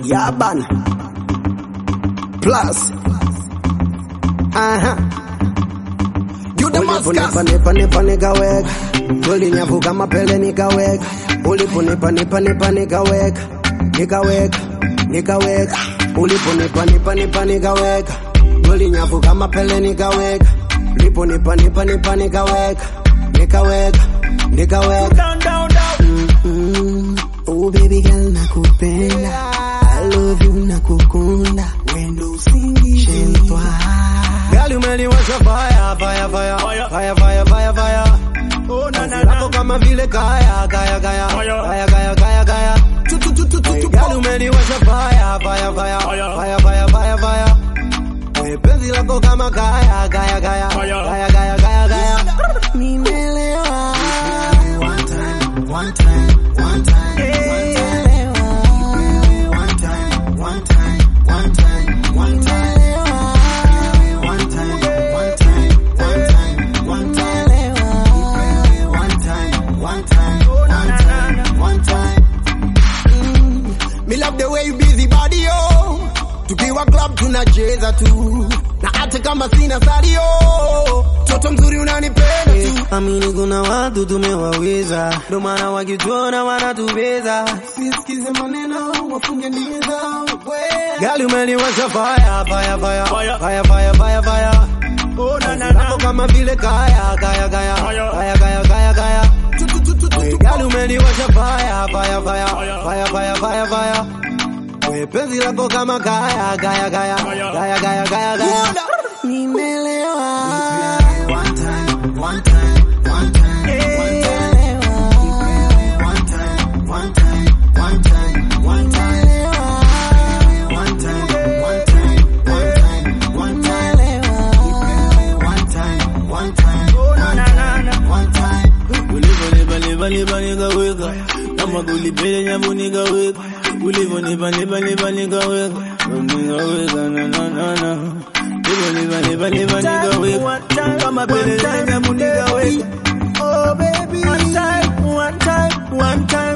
Yaban Plus Aha You Damascus Uliponipa nipa nikaweka, ulinyavuka mapele nikaweka, uliponipa nipa nipa nikaweka, nikaweka, nikaweka, uliponipa nipa nipa nikaweka, ulinyavuka mapele nikaweka, uliponipa nipa nipa nikaweka, nikaweka, nikaweka. Down down down Mm, oh baby girl nakupenda, I love you nakukunda, wendo usingishe Gali umeliwasha fire, fire, fire, Fire. fire, fire, fire, fire. Oh na na Lako na kama vile kaya, kaya, kaya, Fire. kaya, kaya, kaya, kaya. Tu tu tu tu tu tu Gali umeliwasha fire, fire, fire, Fire. fire, fire, fire, fire. We penzi lako kama kaya, kaya, kaya, Fire. kaya, kaya, kaya, kaya. Nimelewa. One time, one time, one time, Nimelewa. One time, one time, one time, one time. One time, one time, one time, one time. One time, one time, one time, one time. Me love the way you busy body yo. Tukiwa club tunacheza tu. Na hata kama sina salio. Toto mzuri unanipenda tu. Amini kuna watu tumewaweza. Ndio maana wakituona wanatubeza. Sisikize maneno wafunge ndimi zao. Gali umeliwasha fire, fire, fire, Fire. fire, fire, fire, fire. Oh na na Lako na kama vile kaya, kaya, kaya, Fire. kaya, kaya, kaya, kaya. Tu tu tu tu tu tu Gali umeliwasha fire, fire, fire, Fire. fire, fire, fire, fire. We penzi lako kama kaya, kaya, kaya, Fire. kaya, kaya, kaya, kaya. Nimelewa. One time, one time, one time, one time. One time, one time, one time, one time. One time, one time, one time, one time. One time, one time, Oh na na na na one time. Ulivonipa nipa nipa nikaweka, kama kulipele nyavu nikaweka. Ulivonipa nipa nipa nikaweka, nikaweka na na na na. Ulivonipa nipa nipa nikaweka, kama pele nyavu nikaweka. Oh baby One time one time one time